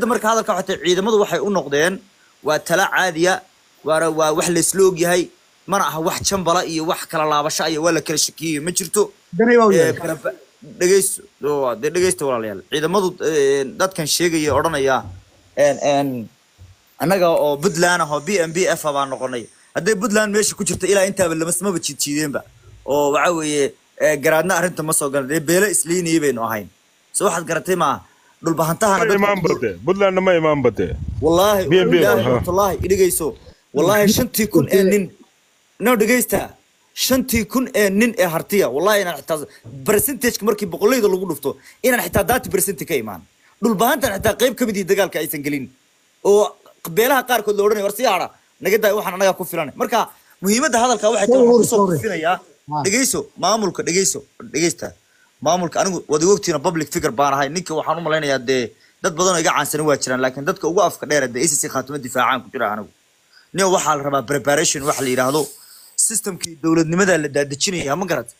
muhiimadda marka hadalka waxay tahay ciidamadu waxay u noqdeen waa tala caadiya waana waa wax laysla ogyahay mana aha wax jambala iyo wax kala laabasho iyo waa la kala shakiyey ma jirto danay baa u Ee, yahay baraba- dhegeysto oo, dee dhegeysta walaalayaal ciidamadu ee, dadkan sheegaya odhanaya een, een, annaga oo puntland ah oo b m b f ah baan noqonay hadday puntland meesha ku jirto ilaa intaaba lamasmaba jiidjiideenba oo waxa weeye ee, garaadna arrinta ma soo galan dee beelo isliinayay baynu ahayn so waxaad garatay maaha dhulbahantahana ma imaan bate puntlandna ma imaan bate wallaahi BNB wallaahi aha. wallaahi idhigayso wallaahi shantii kun ee nin no dhegaysta shantii kun ee nin ee hartiya wallaahi inaan xitaa percentageka markii boqolleyda lagu dhufto inaan xitaa daati percent ka imaan dhulbahantan xitaa qayb ka mid ihi dagaalka aysan gelin oo beelaha qaarkood la odhanaya war sii hadha naga daay waxaan anagaa ku filan marka muhiimadda hadalka waxay tahay waxaan kusoo Sorry. kufinayaa Ah. dhegeyso maamulka dhegeyso dhegeysta maamulka anigu wada ogtiina public figure baan ahay ninka waxaan u malaynayaa dee dad badan oo iga caansanin waa jiraan laakiin dadka ugu afka dheer dee acc khaatimo difaacaan ku jira anigu nin waxaa la rabaa preparation waxa la yidhaahdo systemkii dowladnimada la daadejinaya ma garat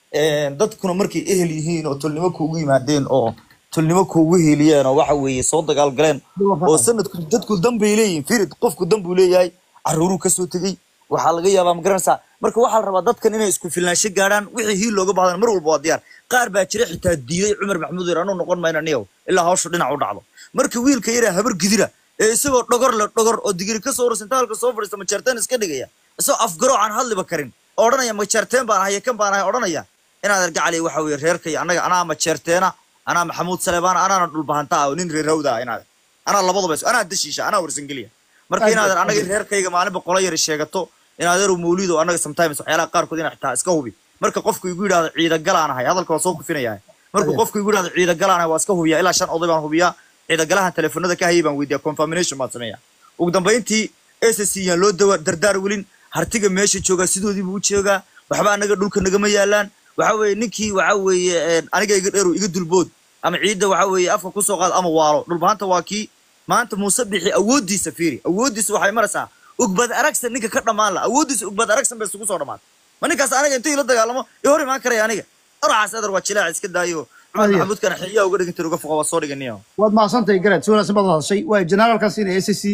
dadkuna markay ehel yihiin oo tolnimo kuugu yimaadeen oo tolnimo kuugu heliyeen oo waxa weeye soo dagaal galeen oo sanadku dadku danbay leeyihiin firid qofku dan buu leeyahay caruuruu kasoo tegey waxaa laga yaabaa ma garanaysaa marka waxaa la rabaa dadkan inay isku filnaansho gaadhaan wixii hiil looga baahdan mar walba waa diyaar qaar baa jira xitaa diiday cumar maxamuud yar anuu noqon mayna niyow ilaa hawshu dhinac u dhacdo marka wiilka yaraa habar gidira ee isagoo dhogor le dhogor oo digiri kasoo hor sintaalka soo fadhiista majeerteen iska dhigaya isagoo afgaroo aan hadliba karin oo odhanaya majeerteen baan ahay kan baan ahay odhanaya inaad argacali waxa weeye reerkay annaga anaa majeerteena anaa maxamuud saleebaan anaana dhulbahanta ah oo nin reer hawda ah inaad anaa labadaba is- anaa dashiisha anaa warsangeliya marka inaadan anaga reerkayga maalinba qola yari sheegato inaadeeru mawliid oo annaga sometimes waxyaalaha qaarkood inaa xitaa iska hubi marka qofku igu yidhahdo ciidagalaan ahay hadalka waa soo kufinayaa marka qofku igu yidhahdo ciidagalaan ahay waa iska hubiyaa ilaa shan oday baan hubiyaa ciidagalahan telefoonada ka hayay baan weydiiyaa confirmation baan sameeyaa ugu dambayntii ssc yaan loo dawa dardaar welin hartiga meesha joogaa sidoodii buu u joogaa waxba anaga dhulka nagama yaalaan waxa weeye ninkii waxa weeye een, aniga iga dheerow iga dulbood ama ciidda waxa weeye afka kusoo qaad ama waalo dhulbahanta waa kii maanta muuse bixi awooddiisa fiiri awooddiisa waxay maraysaa ugbad aragsan ninka ka dhammaan la awooddiisa ugbad aragsan bay isugu soo dhammaatay ma ninkaas aniga intii la dagaalamo iyo hor imaan karaya aniga araxaas adar waa jilaac iska daayo cumar Adiga. maxamuudkana xiliyaa uga dhigin uga foqa waa soo dhiganayo waad mahadsantahay garad si wanaagsan baad hadashay waa generaalkaas inay s c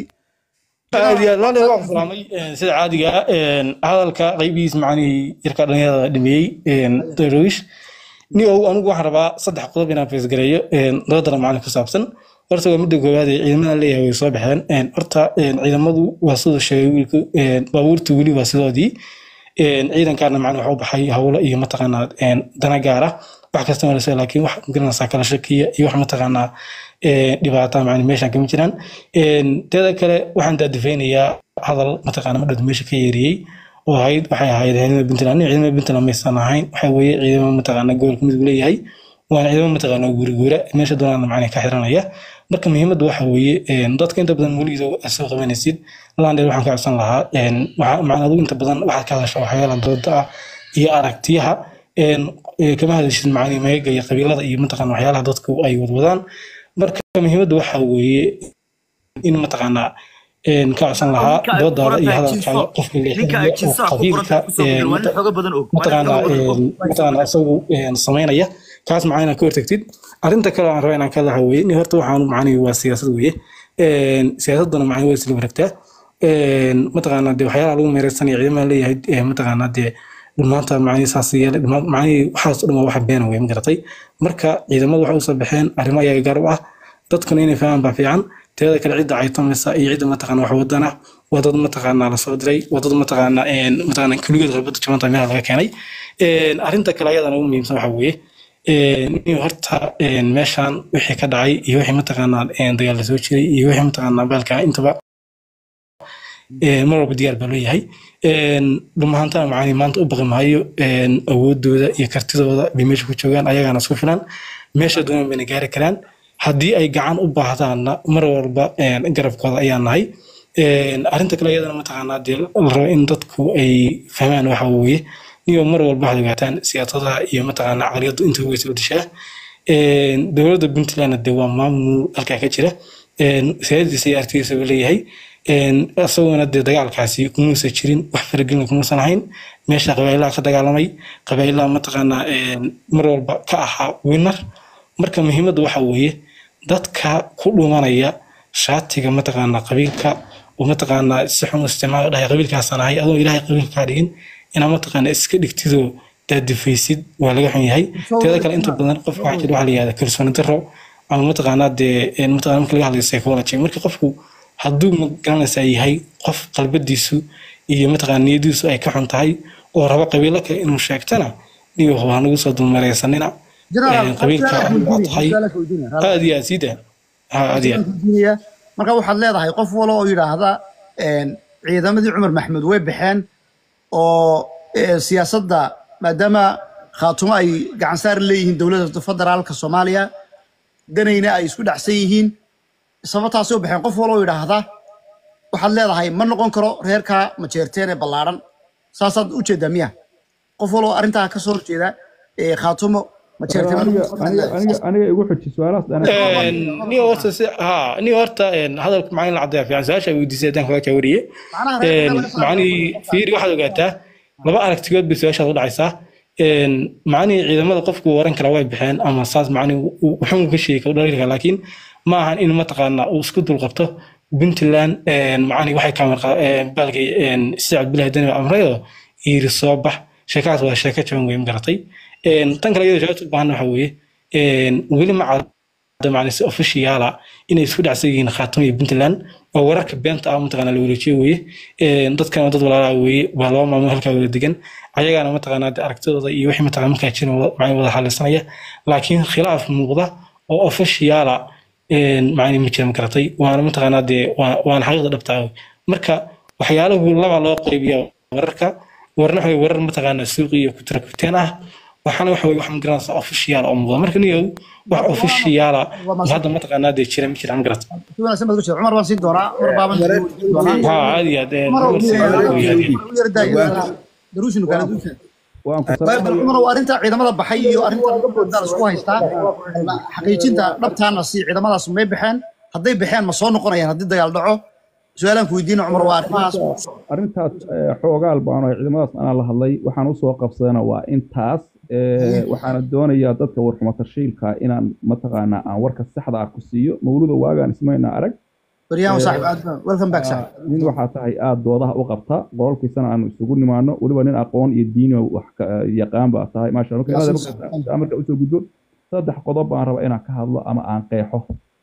aad iyo aad loo dheer waan ku salaamay een, sida caadiga ah een, hadalka qaybihiis macnihii yarka dhalinyarada dhameeyey darwish ni ow anigu waxaan rabaa saddex qodob inaan feesgareeyo een, laba daran macalin ku saabsan horta waa midda koowaad ee ciidamada leeyahay way soo baxeen een, horta een, ciidamadu waa siduu sheegay wiilku een, baabuurtu weli waa sidoodii een, ciidankaana macna waxa u baxay hawlo iyo mataqaanaa een, dana gaar ah wax kasta marasa laakiin wax magaranaysaa kala shakiya iyo wax mataqaanaa een, dhibaata macna meeshan kama jiraan een, teeda kale waxaan daadifaynayaa hadal mataqaana madhowda meesha ka yeeriyey oo ahayd waxay ahayd ciidamada puntland nin ciidamada puntland maysan ahayn waxa weeye ciidamo mataqaana gobolka midug leeyahay waana ciidamo mataqaana guuriguura meesha doonaan macna ka xiranaya marka muhiimadda waxa weeye een, dadka inta badan weligiisa aad soo qabanaysid landheer waxaan ka codsan lahaa een, waxa- macna adigu inta badan waxaad ka hadashaa waxyaala dooda ah iyo aragtiyaha een, ee, kama hadashid macni meega iyo qabiilada iyo mataqaana waxyaalaha dadku ay wadwadaan marka muhiimadda waxa weeye in mataqaanaa een, ka codsan lahaa Ninka ay doodaada iyo ku qoran tahay hadalkaaga jinso. qofka ninka ay leexinaya oo jinsaha ku qoran qabiilka tahay kusoo een, gudbin waa nin xooga badan og waa nin mataqaanaa xooga badan og een, mataqaanaa isagu een, samaynaya kaas macna inaad ka hortagtid arrinta kale aan raba inaan ka laha weye ni horta waxaan macnihi waa siyaasad weye Een, siyaasaduna macni waa isla wareegtaa Een, mataqaanaa dee waxyaalaha lagu meereysanaya ciidamada leeyahay ee, mataqaanaa dee maanta macnihi saas yeelay dhama- macnihi waxaas oo dhan waa wax beena wey ma garatay marka ciidamadu waxay usoo baxeen arrimo ayaga gaar u ah dadkuna inay fahmaan baa fiican teeda kale cidda caytameysa iyo cidda mataqaana wax wadana waa dad mataqaanaa lasoo diray waa dad mataqaanaa een, mataqaanaa kuligood rabada jabanta meelaha laga keenay Een, arrinta kale ayadana ugu muhiimsan waxa weeye een, in horta een, meeshan wixii ka dhacay iyo wixii mataqaanaa een, dagaal lasoo jiray iyo wixii mataqaanaa baalka intaba een, mar walba diyaar baa loo yahay Een, dhumahantana macaani maanta u baqi maayo een, awoodooda iyo kartidooda bay meesha ku joogaan ayagaana isku filan meesha doonaan bayna gaari karaan haddii ay gacan u baahdaanna mar walba een, garabkooda ayaa nahay Een, arrinta kale iyadana mataqaanaa dee la rabo in dadku ay fahmaan waxa weeye niyo mar walba waxaad ogaataan siyaasadaha iyo mataqaanaa caqliyaddu inta way soo dishaa Een, dowladda puntland dee waa maamul halkaa ka jira Een, siyaasadiisa iyo aragtidiisa buu leeyahay Een, isaguna dee dagaalkaasi kumuusan jirin wax faragelin kumuusan ahayn meesha qabailaha ka dagaalamay qabailaha mataqaanaa een, mar walba ka ahaa winner marka muhiimadda waxa weeye dadka ku dhumanaya shaatiga mataqaanaa qabiilka oo mataqaanaa si xun u isticmaal dhahay qabiilkaasaan ahay adoo ilaahay qabiilka kaa dhigin inaa mataqaanaa iska dhigtidoo daadifaysid waa laga xun yahay teeda kale inta badan qofka waxaa jira waxaa la yihahda kalsooni darro ama mataqaanaa dee een mataqaanaa marka laga hadlayo psychology marka qofku hadduu magaranaysaa yahay qof qalbadiisu iyo mataqaanaa niyadiisu ay ka xun tahay oo rabo qabiilo kale inuu sheegtana niyo waa nagu soo dulmareysanina General, Een, qabiilka su'aalaha waa weydiinaya, tahay su'aalaha weydiinaya. aad iyo aad sii daa ha aad iyo aad weydiinaya. marka waxaad leedahay qof walo oo yidhaahda een, ciidamadii cumar maxamuud way baxeen oo ee, siyaasadda maadaama khaatumo ay gacan saar leeyihiin dowladda federaalka soomaaliya danayna ay isku dhacsan yihiin sababtaasi u baxeen qof walo oo yidhaahda waxaad leedahay ma noqon karo reerka majeerteen ee ballaaran saasaad u jeedaa miya qof walo arrintaa ka soo horjeeda ee khaatumo majeerteen ma aniga noqon karo aniga aniga aniga igu xuji su-aalahaas dhan niyo horta si ha niyo horta een, hadalka macaan la caddeeya fiican su-aasha ay weydiisay haddaan kaga jaawariye Macnaha reerka laga saaro. macnihii fiiri waxaad ogaataa laba aragtigood bay su-aashaad u dhacaysaa Een, macnihii ciidamada qofku waran kara way baxeen ama saas macnihi wuxuu ka sheegi kara dhaliil kara laakiin ma ahan in mataqaanaa uu isku dulqabto puntland een, macnihi waxay kaamir baalkay sida cabdullahi dani amrayo yiri soo bax sheekaas waa sheeko jaban wey magaratay Een, tan kale iyadoo jawaabta u baahan waxa weeye een, weli ma cad macni si officiala inay isku dhacsan yihiin khaatimo iyo puntland oo wararka beenta ah mataqaanaa la wareejiyo weeye Een, dadkana dad walaalaa weeye waa laba maamul halkaa wada degan ayagaana mataqaanaa dee aragtidooda iyo wixii mataqaanaa markaa jiran macni wada xalisanaya laakiin khilaaf muuqda oo officiala macni ma jira magaratay waana mataqaanaa dee waa- waana xaqiiqda dhabta ah marka waxyaalahu laba loo qaybiya wararka warna waxa weye warar mataqaanaa suuqi iyo kutira kuteen ah waxaana waxa weye wax magaranaysa official oo muuqda marka niyow wax officiala oo hadda mataqaanaa dee jira ma jira magarata si wanaagsan baad ku jeeda cumar baan siin doonaa cumar baaban siin doonaa ha caadi ah dee cumar oo warsi- yar daaya daruushinu kala duushan waan ku bal salaamaya cumar waa arrinta ciidamada baxay iyo arrinta gabdhoodaan isku haystaa xaqiijinta dhabtaana si ciidamadaas may baxeen hadday baxeen ma soo noqonayaan haddii dagaal dhaco su-aalaan ku weydiina cumar waa arrimahaas arrintaas eh, xoogaal baan oo ciidamadaas anaa la hadlay waxaan usoo qabsadana waa intaas Eh, waxaana doonayaa dadka warxuma tarshiilka inaan mataqaanaa aan warka saxda ah ku siiyo mawluda waagaan ismayna arag baryahan saaxib aad baan welcome back saaxib nin waxaa tahay aada doodaha u qabta qololkiisana aanu isugu nimaano weliba nin aqoon iyo diini wax ka- yaqaan baa tahay maasha Allah. Marka inaad marka usoo gudbo saddex qodob baan rabaa inaan ka hadlo ama aan qeexo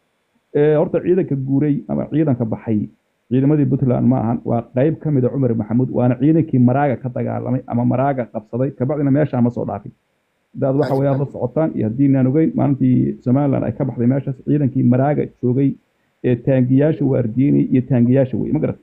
Eh, horta ciidanka guuray ama ciidanka baxay ciidamadii puntland ma ahan waa qayb ka mid a cumar maxamuud waana ciidankii maraaga ka dagaalamay ama maraaga qabsaday kabacdina meeshaa ma soo dhaafin hadaad waxa weeyaan la socotaan iyo haddii naan ogeyn maalintii somaliland ay ka baxday meeshaas ciidankii maraaga joogay ee taangiyaasha waardiyeynay iyo taangiyaasha wey ma garat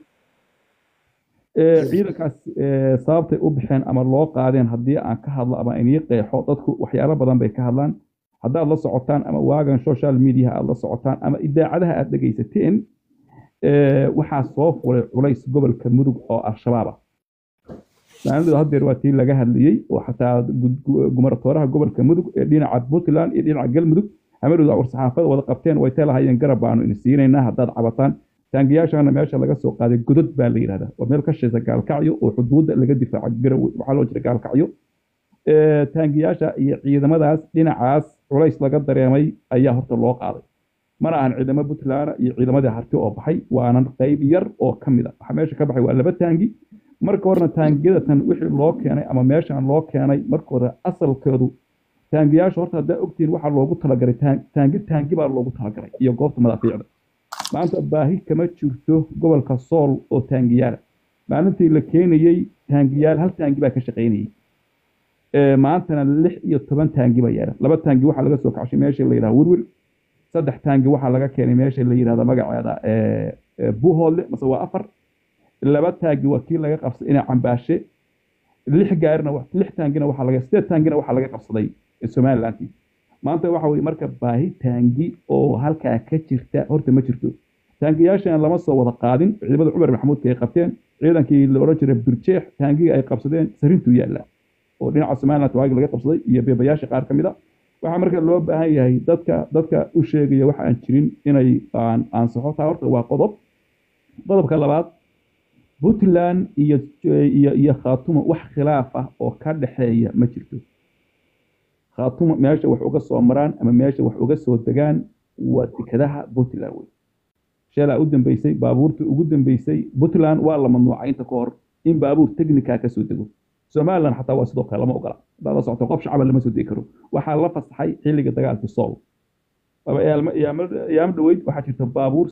Eh, ciidankaas eh, sababtay u baxeen ama loo qaadeen haddii aan ka hadlo ama inii qeexo dadku waxyaalo badan bay ka hadlaan haddaad la socotaan ama waagan social media aad la socotaan ama idaacadaha aad dhegaysateen eh, waxaa soo fulay culays gobolka mudug oo al-shabaab ah maalidu haddeer waa tii laga hadlayey oo xataa gud- gu- gumartooraha gobolka mudug ee dhinaca puntland iyo dhinaca galmudug hamadooda war-saxaafada wada qabteen way teelahayeen garab baanu ini siinaynaa haddaad cabataan taangiyaashana meesha laga soo qaaday godod baa la yidhahdaa waa meel ka shaysa gaalkacyo oo xuduudda laga difaaco garowe waxaa loo jira gaalkacyo Eh, taangiyaasha iyo ciidamadaas dhinacaas culays laga dareemay ayaa horta loo qaaday mana ahan ciidamo puntland iyo ciidamadii harti oo baxay waana qayb yar oo ka mid a waxa meesha ka baxay waa laba taangi marka horena taangiyada tan wixii loo keenay ama meeshan loo keenay marka hore asalkeedu taangiyaasha horta haddaa ogtihiin waxaa loogu talagalay taan- taangi taangi baa loogu talagalay iyo goobta madaafiicda maanta baahi kama jirto gobolka sool oo taangiyaala maalintii la keenayey taangiyaal hal taangi baa ka shaqaynayay Ee, maantana lix iyo toban taangi baa yaala laba taangi waxaa laga soo kacshay meesha la yidhaha wirwir saddex taangi waxaa laga keenay meesha la yidhahda magaceeda ee, ee, buuhoodle mase waa afar laba taangi waa kii laga qabsaday inaa cambaashe lix gaarina wa- lix taangina waxaa laga sideed taangina waxaa laga qabsaday somalilanti maanta waxa weye marka baahi taangi oo halkaa ka jirta horta ma jirto taangiyaashan lama soo wada qaadin ciidamada cumar maxamuudka ay qabteen ciidankii la odhan jiray birjeex taangiga ay qabsadeen sarintuu yaalla oo dhinaca somaliland waagi laga qabsaday iyo beebayaasha qaar ka mid a waxaa marka loo baahan yahay dadka dadka u sheegaya waxa aan jirin inay aan ansaxo taa horta waa qodob qodobka labaad puntland iyo iyo iyo khaatumo wax khilaaf ah oo ka dhexeeya ma jirto khaatumo meesha wax uga soo maraan ama meesha wax uga soo degaan waa dekadaha puntland wey shalaa u dambeysay baabuurtii ugu dambeysay puntland waa la mamnuucay inta ka hor in baabuur technica ka soo dego somaliland xataa waa sidoo kale lama ogola haddaad la socoto qof shacaba lama soo degi karo waxaa la fasaxay xilliga dagaalkii sool Aba iyaalma- iyaamo iyaamo dhaweyd waxaa jirta baabuur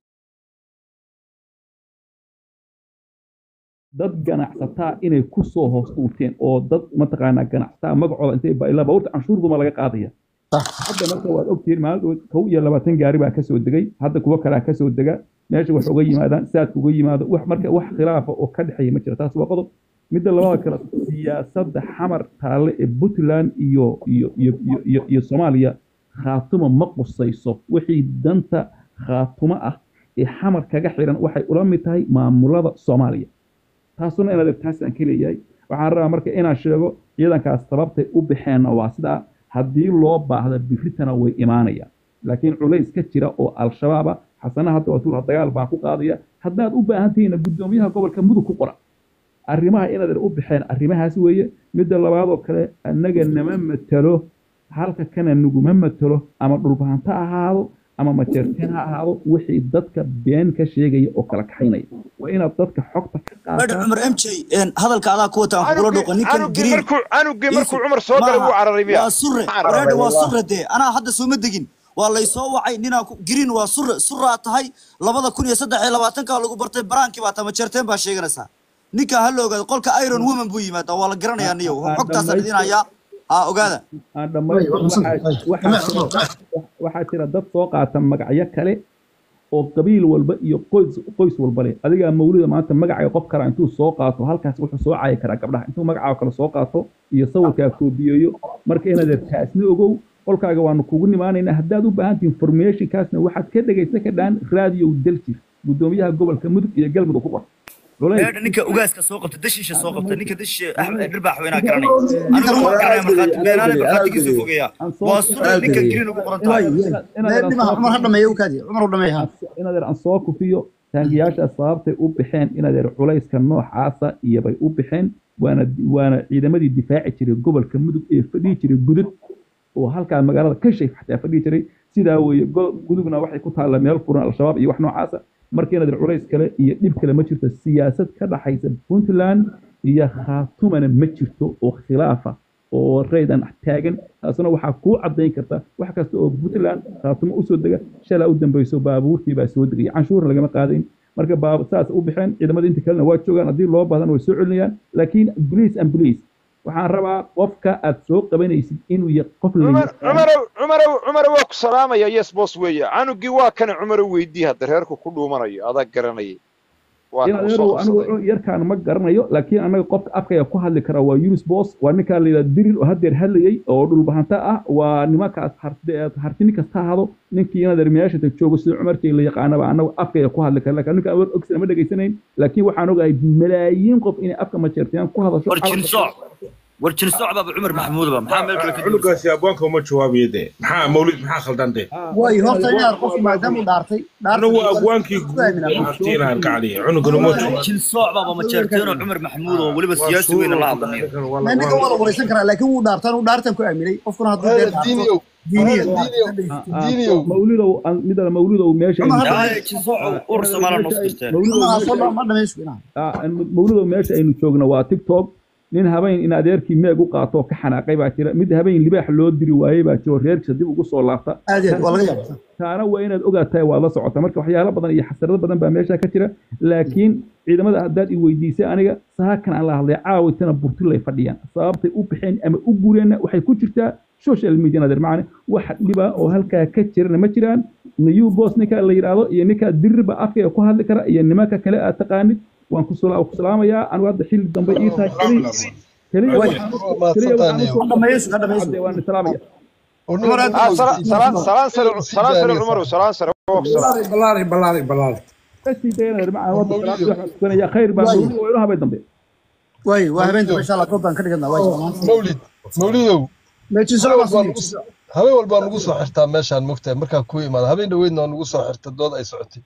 dad ganacsataa inay ku soo hoos dhuuteen oo dad mataqaanaa ganacsataa magacooda intay ba- ilaa baabuurta canshuurduma laga qaadaya hadda marka waad ogtihiin maalin kow iyo labaatan gaari baa kasoo degay hadda kuwo kalea kasoo dega meesha wax uga yimaadaan saadka uga yimaado wax marka wax khilaafa oo ka dhexeeya ma jira taas waa qodob midda labada kale siyaasadda xamar taalle ee puntland iyo iyo iyo iyo iyo, iyo soomaaliya khaatumo ma qusayso wixii danta khaatumo ah ee xamar kaga xiran waxay ula mid tahay maamulada soomaaliya taasuna inaad taas aan ka leeyahay waxaan rabaa marka inaan sheego ciidankaas sababtay u baxeenna waa sidaa haddii loo baahda biritana way imaanayaan laakiin culays ka jira oo al-shabaaba xasana hadda waa tuura dagaal baan ku qaadaya haddaad u baahan tihiinna guddoomiyaha gobolka mudug ku qora arrimaha inaad u baxeen arrimahaas weeye midda labaad oo kale annaga nama matalo halka kana naguma matalo ama dhulbahanto ha ahaado ama majeerteen ha ahaado wixii dadka been ka sheegaya oo kala kaxaynaya waa inaad dadka xogta ka madhan qaataan cumar m j hadalka adaa ku wata aan kugula dhuuqa ninkan canugii green markuu canugii markuu cumar soo galay wuu cararay miya waa surre Ma cararay, wareedha waa wallah. surre dee anaa hadda sooma degin waa laysoo wacay ninaa ku- green waa surre surraa tahay labada kun iyo saddex iyo labaatanka lagu bartay baraankii baa tama jeerteen baa sheeganaysaa ninkaa ha la ogaado qolka iron woman buu yimaadaa waa la garanayaa niyow Ah, xogtaasaan idin hayaa ha ogaada aan dhammaysto Way, waa waxaa- qabsan. waxaa jira- waxaa jira dad soo qaata magacyo kale oo qabiil walba iyo qoys qoys walba leh adigaa mawlida maanta magacay qof kara intuu soo qaato halkaas wuxuu soo caayi karaa gabdhaha intuu magacaa kale soo qaato iyo sawirkaa koobiyeeyo marka inaad taasna ogow qolkaaga waanu kugu nimaanaynaa haddaad u baahan tihin informationkaasna waxaad ka dhegaysan kadhaan radio daljir guddoomiyaha gobolka mudug iyo galmudug ku qor Culays- reedha ninka ugaaska soo qabta dashiisha soo qabta ninka dashiisha axmed dhirbaax weynaa garanay anigu ma garanaya markhaati beenaale markhaatigiisu fogeeyaa waa surre ninka green ugu qoran tahay Meel dhimaha cumar ha dhameeyo u kaadi cumar u dhameeyo ha inaad aan soo kufiyo taangiyaasha sababtay u baxeen inaad culayska noocaasa iyo bay u baxeen waana waana ciidamadii difaaci jiray gobolka mudug ee fadhihi jiray gudud oo halkaa magaalada ka sheeg xataa fadhihi jiray sidaa weeye go- gudugna waxay ku taalla meel furan al-shabaab iyo wax noocaasa marka inaad culays kale iyo dhib kale ma jirto siyaasad ka dhaxaysa puntland iyo khaatumana ma jirto oo khilaafa oo raydan taagan taasuna waxaa kuu cadayn karta wax kasta oo puntland khaatumo usoo dega shalaa u dambeyso baabuurtii baa soo degaya canshuur lagama qaadayn marka baab saas u baxeen ciidamada inta kalena waa joogaan haddii loo baahdan way soo celinayaan laakiin police and police waxaan rabaa qofka aad soo qabanaysid inuu ya qof la cumar yaqaan cumarow cumarow cumarow waa ku salaamaya yes boss weeye canugii waa kana cumarow weydii hadda reerku ku dhuumanayo adaa garanayay waa in ka u adeerow soo qabsaday anigu yarkaan ma garanayo laakiin anaga qofka afkaya ku hadli kara waa yunus boss waa ninkaa la yidhahda dirir oo haddeer hadlayay oo dhulbahanta ah waa nimankaas harti- hartini kasta ahado ninkii inadeer meeshata joogo sida cumarkii la yaqaanaba anagu afkaya ku hadli kara laakiin ninka awar ogsan ma dhegaysanayn laakiin waxaan ogahay malaayiin qof inay afka majeertayaan ku hadasho warjin sooc warjin sooc baaba cumar maxamuud ba maxaa meel kale ka duulsan cunugaasi abwaanka uma jawaabiyo dee maxaa mawlid maxaa khaldan dee way horta inaad qof maadaama uu dhaartay anagu abwaankii guud artiinaan ka caliya cunugana ma joogo warjin sooc baaba ma jeerteenoo cumar maxamuud oo weliba siyaasi weyna la hadlanayo ninka waa la wareysan karaa laakiin wuu dhaartan uu dhaartan ku aaminay qofkuna hadduu dee dhaarto diiniya diiniyow mawlidow aan- midda mawlidow meesha Cumar aynu- hadda- yaa jin sooc ur soomaaliya noo dirteen mawlidow ma dhamaysu inaha Ah, mawlidow meesha aynu joogno waa tiktok nin habeen in adeerkii meeg u qaato oo ka xanaaqay baa jira mid habeen libaax loo diri waayey baa jiro reerkiisa dib ugu soo laabta aad iyo aad waa laga yaabaa taana waa inaad ogaataa waad la socota marka waxyaalo badan iyo xasarado badan baa meesha ka jira laakiin ciidamada haddaad i weydiisay aniga saakan aan la hadlay caawitana burtulay fadhiyaan sababtay u baxeen ama u gureenna waxay ku jirtaa social media nadir macane wax dhiba oo halkaa ka jirana ma jiraan new boss ninka la yidhaahdo iyo ninka dirirba afkaya ku hadli kara iyo nimanka kale aad taqaanid waan ku sala- ku salaamayaa anigu hadda xilli dambe ii tahay keliya keliya waxaan u- keliya waxaan usoo dhamaysu ha dhamaysu hadde waan salaamaya Cumar aad ah sala- salaan salaan sare salaan sare cumarow salaan sare waa ku salaam balaari balaari balaari kasii dayana nadir macane wadda salaamta waxaan tukanaya khayr baa mawlid waa inoo habeen dambe way waa habeenta insha allah goobtaan ka dhiganaa way mawlid mawlidow meejin habeen walbaa soo nugu- habeen walbaa nugu soo xirtaa meeshaan mogtahay markaan ku imaado habeen dhaweydna waa nugu soo xirta dood ay socotay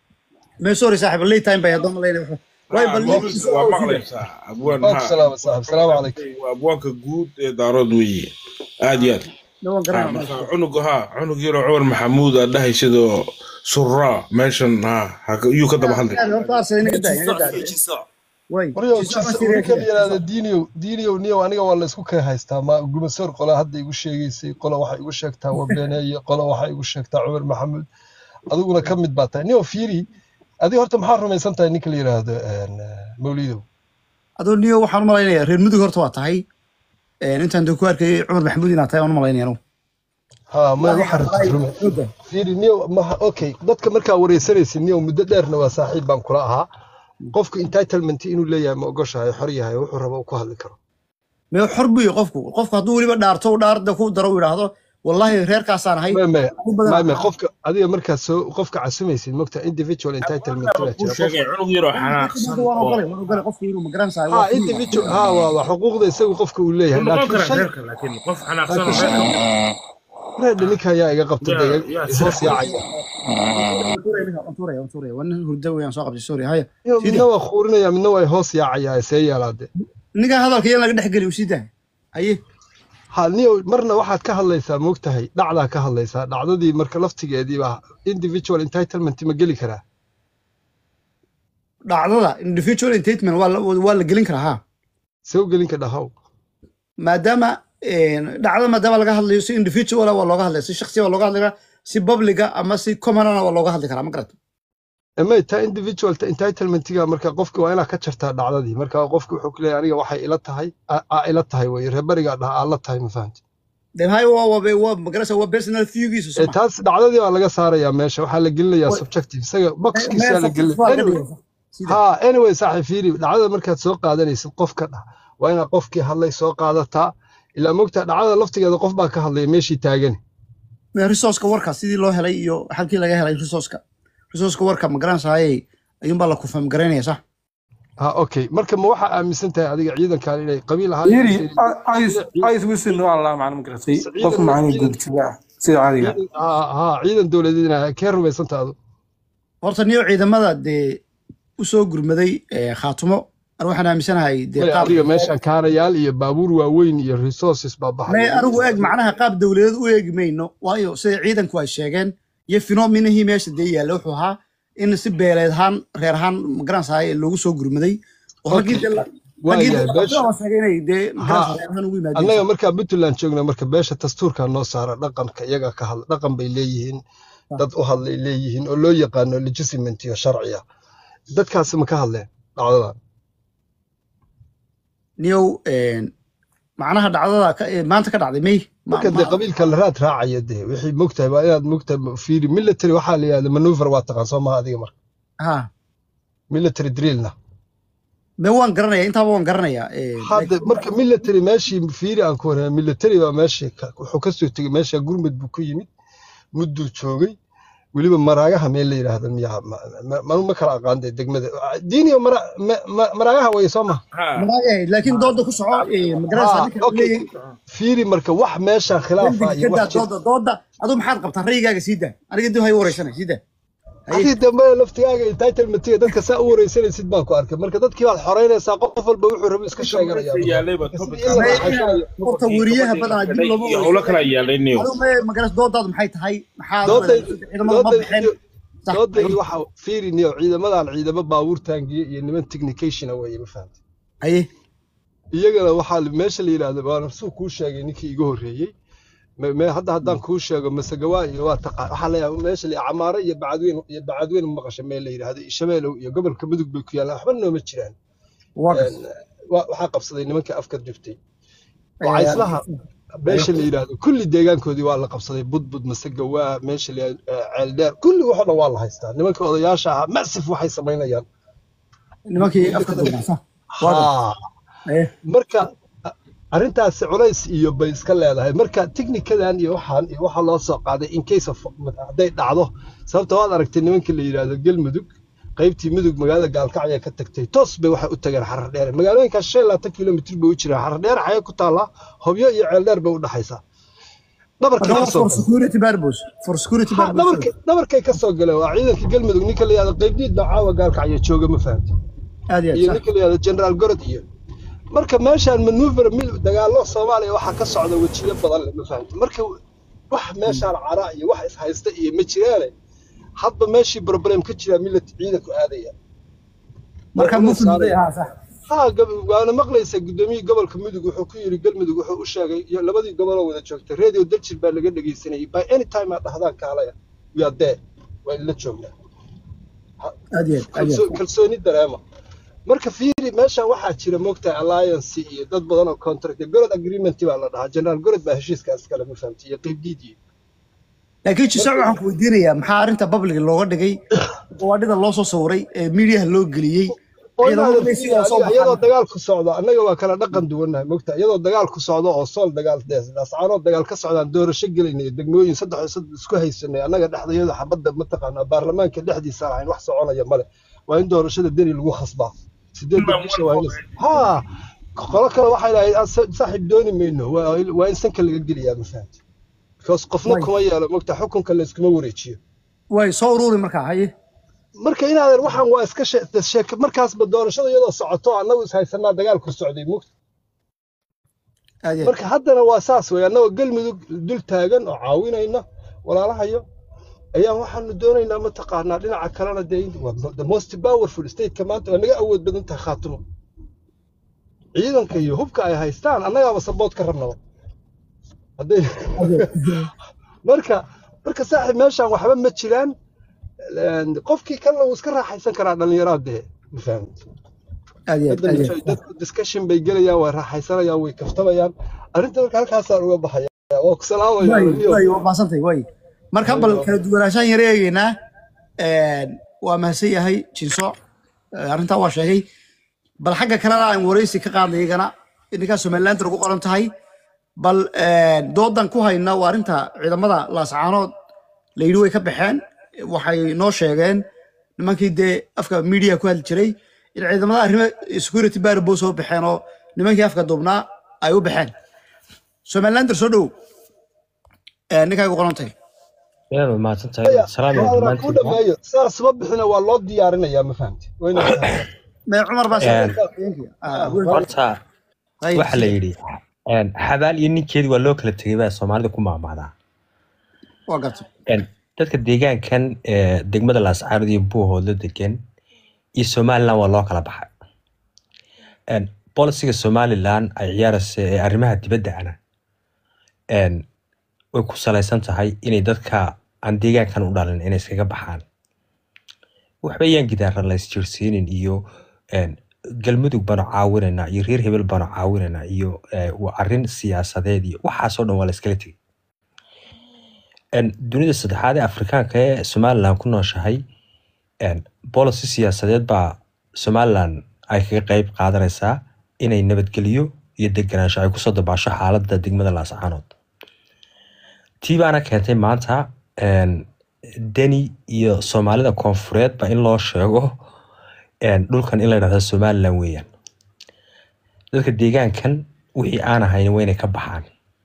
mee sorry saaxiib late time bay haddoo malayna way bal mawlid waa maqlaysaa abwaan waa ku maxaa salaama saaxib salaamu calaykum waa abwaanka guud ee daarood weeye aad iyo aad Ne waan Ha, garanaa marka cunug ha cunug yaroo cumar maxamuud aa dhahay sidoo suraa meeshan ha ha- yuu ka daba hadlay horta arsene inaga daa inaga daa way waryow Jisoo jis Siriya ninka la kale. yidhaahdo diiniyow diiniyow niyow aniga waa la isku kala haystaa ma gumasoor qola hadda igu sheegaysay qola waxay igu sheegtaa wabeneeye qola waxay igu sheegtaa cumar maxamuud adiguna ka mid baa tahay niyow fiiri adiga horta maxaa rumaysan tahay ninka la yidhaahdo een, mawlidow adoo niyo waxaan u malaynayaa reer mudug horta waa tahay Een, intaan dee ku arkayay cumar maxamuud inaad tahay waan u malaynaya anugu ha ma waxaa rabta rume fiiri niyow maha okay dadka markaa wareysanaysid niyow muddo dheerna waa saaxiib baan kula ahaa qofku entitlement inuu leeyahay ma ogoshahay xor yahay wuxuu rabo uu ku hadli karo mee xor buu yahay qofku qofku hadduu weliba dhaarto u dhaarda ku daro u yidhaahdo wallahi reerkaasaan ahay maya maya ugu badan- maya maya qofka adiga markaa soo qofka casumaysid mogta individual entitlement baa kuu jira sheegay cunug yaroo xanaaqsan waan oo ogolay waan ogolay qofka inuu magaranaysaa ha individual ha waa waa xuquuqda isagu qofka uu leeyahay wuu noqon laakiin karaa shay reerka laakiin qof xanaaqsan oo laakiin reerka reedha ninka ayaa iga qabta yaa- dee yaa hoos yaacaya waan hurda weyaan soo qabtay sorry haya Iyo Sidii. midna waa khuurinaya midna waa hoos yaacaya see yeelaade ninka hadalka yan laga dhex geli sii daa haye ha niyo marna waxaad ka hadlaysaa moogtahay dhacdaa ka hadlaysaa dhacdadii marka laftigeedii baa individual entitlement ma geli karaa dhacdada individual entertainment waa la waa la gelin karaa ha see u gelin ka dhahow maadaama een, dhacdada maadaama laga hadlayo si individual waa looga hadlaya si shakhsiya waa looga hadli karaa si publica ama si commonana waa looga hadli karaa ma garata emay taa individual ta entitlementiga marka qofka waa inaad ka jartaa dhacdadii marka qofka wuxuu ku leeyahay aniga waxay ila tahay aa aa ila tahay weye reebarigaa dhaha aa la tahay ma fahamti de hay waa waa waa magarasa waa personal viewgiisa ee soo ma taas dhacdadii baa laga saarayaa meesha waxaa la gelinayaa Wa- subjective isaga boxkiisa meel la gelin waa laga anyway dhigaysa sida ha anyway saaxiib fiiri dhacdada markaad soo qaadanaysid qofka dhah waa inaad qofkii hadlay soo qaadataa ilaa mogtaa dhacdada laftigeeda qof baa ka hadlaya meeshii taagani resourceka warka sidii loo helay iyo halkii laga helay resourceka resourceka warka ma garanaysaayey ayuunbaa la kufam garaynaya sax ha okay marka ma waxaa aaminsan tahay adiga ciidankan inay qabiil ahaan yiri ice wisin waa la macna magaratay qof macna gudjiga sida caadiga ha ha ciidan dowladeed inaa kee rumaysan tahay adu horta niyo ciidamada dee usoo gurmaday ee, khaatumo an waxaan aaminsanahay dee Maya, qaab adiga meeshan kaarayaal iyo baabuur waaweyn iyo resources baa may baxaya anigu eeg macnaha qaab dowladeed u eegi mayno waayo sida ciidanku ay sheegeen iyo finominihii meesha dee yaalla wuxuu ahaa in si beeleed ahaan reer ahaan magaranaysaay loogu soo gurmaday oo raggii Okay. dee la- Waa raggii yahay, dee beesha- la sheegay inay dee Ha. magaranaysaa reer ahaan ugu annaga yimaadeen markaa puntland joogna marka beesha dastuurkaa noo saara dhaqanka iyaga ka hadla dhaqan bay leeyihiin dad u hadlay leeyihiin oo loo yaqaano legitimate iyo sharciya dadkaasi ma ka hadleen dhacdadan niyow een, macnaha dhacdada ka- ee, maanta ka dhacday may Ma- marka ma- dee qabiilka la raad raacaya dee wixii mogtahay waa inaad mogtahay fiiri military waxaa la yidhahda maneuver waa taqaan soo maha adiga marka ha military drillna me waan garanaya intaaba waan garanaya een, hadda marka military meeshii fiiri aan ku warramay military baa meeshii ka- wuxuu ka soo tegey meesha gurmud buu ku yimid mudduu joogay weliba maraagaha meel la yidhaahdo miyaa ma- ma- ma ma kala aqaan dee degmada diiniyo mara ma- ma- maraagaha way soo maha ha maraagahay laakiin dooda ku soco ee, magaranaysaa Ah, ninka uu okay. leeyahay fiiri marka wax meeshan khilaafa dembiga iyo ka daa wax jir dooda dooda aduu maxaad qabtaa rayigaaga sii daa aniga dib hay wareysanay sii daa Haye. adii dambe laftigaaga entitlementiga dadka saa u wareysanaysid baan ku arkay marka dadkii baad xoreynaysaa qof walba wuxuu rabo iska sheeganaya yaalayba Sidii topic in la May- raaxaysanayo. horta weriyaha badanaa dib looma iyo howlo kala yaalay niyo aduu may magaras doodaadu maxay tahay maxaa Dooday- ciidamada ma bixin dooday- Sax. doodaydi waxa fiiriniyo ciidamadan ciidamo baabuur taangiye iyo niman technicationa weeye ma fahamtay haye iyagana waxaa meesha la yidhaahdo waana suu kuu sheegay ninkii iga horreeyey Me- me- hadda haddaan kuu sheego masagawaa iyo waa taqaan waxaa la yaaba meesha la camaaro iyo bacadweyn iyo bacadweyn maqasha meel la yidhaahdo iyo shabeelow iyo gobolka mudug bay ku yaallaan waxba nooma jiraan waa kas Een, wa- waxaa qabsaday nimanka afka duftay wacayslaha meesha la yidhaahdo kulli deegaankoodii waa la qabsaday budbud masagawaa meesha la yidhaahdo eh, ceeldheer kulli waxoo dhan waa la haystaa nimanka odayaasha ahaa masif waxay samaynayaan nimankii afka duubansa waa kas Haa. haye marka a- arrintaasi culays iyo bay iska leedahay marka technicadan iyo waxaan iyo waxaa loo soo qaaday in case of hadday dhacdo sababta waad aragtay nimanka la yidhaahdo galmudug qaybtii mudug magaalada gaalkacya ka tagtay toos bay waxay u tageen xarar dheere magaalooyinkaas shan iyo labaatan kilomitr bay u jiraan xarar dheere xagee ku taallaa hobyo iyo ceel dheer bay u dhaxaysaa dhabarkay Marka ka waa soo for security purpose for security Ha, purpose dhabarkay dhabarkay ka soo galeen waa ciidanka galmudug ninka la yidhahdo qaybdiid baa caawa gaalkacya jooga ma fahamti aad iyo iyo aad sax ninka la yidhahdo generaal gorod iyo marka meeshaan manuver mil dagaallo soomaaliya waxaa ka socda wejiyo badan leh ma fahamta marka wax meeshaan cara iyo wax ishaysta iyo ma jiraane hadba meeshii problem ka jiraa milad ciidanku aadaya marka Waa mufid saaraya. haa sax ها قبل وانا مقليسا قدومي قبل كمدق وحو كيري قلمدق وحو وشاقي لبدي قبل ودا جوجتا راديو دلجر با لغا دغيسناي باي اني تايم اد دحدان كالaya ويا دي waa la joognaa aad iyo aad aad iyo Kalso- kalsooni dareema marka fiiri meeshaan waxaa jira moogtahay alliance iyo dad badan oo contract gorod agreement baa la dhahaa general gorod baa heshiiskaas kale ma fahamtay iyo qeybdiidii laakiin jisoc waxaan ku weydiinayaa maxaa arrinta public looga dhigay gawaadhida loo soo sawiray ee miidiyaha loo geliyey oo ciidamada inaadan bay sidaa soo fiiri, iyadoo baxaan dagaalku socdo annaga waa kala dhaqan duwannahay mogta iyadoo dagaalku socdo oo sool dagaal ascaanood dagaal ka socdaan doorasho gelaynay degmooyin saddex iyo saddex isku haysanay annaga dhexdayada xabadda mataqaanaa baarlamaanka dhexdiisa lahayn wax soconaya male waa in doorashada deni lagu khasbaa sideedda bisha waa in haa qolo kale waxay dhahay saaxiib dooni mayno waa waa in sanka laga geliyaa ma fahamti because qofna Way. kuma yeelo mogta xukunka la iskuma wareejiyo way soo ururi markaa haye marka inaadan waxaan waa iska she- sheeke markaasba doorashada iyadoo socoto annagu is haysanaa dagaalku socday mugta aad iyo aad marka haddana waa saas wey annagoo galmudug dul taagan oo caawinayna walaalahayo ayaan waxaanu doonaynaa mataqaanaa dhinaca kalena dee in- waa the most powerful stateka maanta waa naga awood badan tahay khaatimo ciidanka iyo hubka ay haystaan annagaaba sabood ka rabnaba hadday marka marka saaxiib meeshaan waxba ma jiraan een, qofkii kalena wuu iska raaxaysan karaa dhallinyarada dee ma fahamti aad iyo aad dadda aad iyo enjoy- aad dadku discussion bay gelayaan way raaxaysanayaan way kaftamayaan arrinta marka halkaasaan uga baxaya waa ku salaamaya way weliyo. way waa mahadsantay way marka bal kala duwanaanshaan yara eegeynaa een, waa mahadsan yahay jinso Eh, arrintaa waa sheegay bal xagga kalena aan wareysi ka qaadnay iyagana ninkaa somaliland ugu qoran tahay bal een, doodan ku hayna waa arrinta ciidamada laascaanood la yidhi way ka baxeen waxay noo sheegeen nimankii dee afka media ku hadli jiray in ciidamada arrimo security barbo soo baxeen oo nimankii afka duubnaa ay u baxeen somalilander soo dhow ninkay ugu qoran tahay Inaad waa mahadsan tahay. Salaam Waa alaikum inaan ku dhammaantiin. dhameeyo saas ma bixina waa loo diyaarinayaa ma fahamti waa inaad fahamtaa. mee cumar baa Een, Ah, Horta Ayib. waxa la yidhi een, xabaal iyo ninkeedi waa loo kala tegay baa Soomaalida ku maamaadaa. waa gartay Een, Dadka deegaankan ee degmada Laascaanood iyo Buuhoodla degan iyo Somaliland waa loo kala baxay. Een, Bolisiga Somaliland ay ciyaaraysa ee arrimaha dibadda ana een, way ku salaysan tahay inay dadka aan deegaankan u dhalin inay iskaga baxaan. waxba yaan gidaara la isjiirsiinin iyo een, galmudug baanu caawinaynaa iyo reer hebel baanu caawinaynaa iyo ee, waa arrin siyaasadeed iyo waxaasoo dhan waa la iskala tegay Een, dunida saddexaad ee afrikaanka ee somaliland ku nooshahay een, policy siyaasadeed baa somaliland ay kaga qeyb qaadanaysaa inay nabadgelyo iyo deganaansho ay kusoo dabaasho xaaladda degmada laascaanood tii baana keentay maanta een, deni iyo soomaalida koonfureed ba in loo sheego een, dhulkan in la dhahdo somaliland weeyaan dadka deegaankan wixii aan ahayn waa inay ka baxaan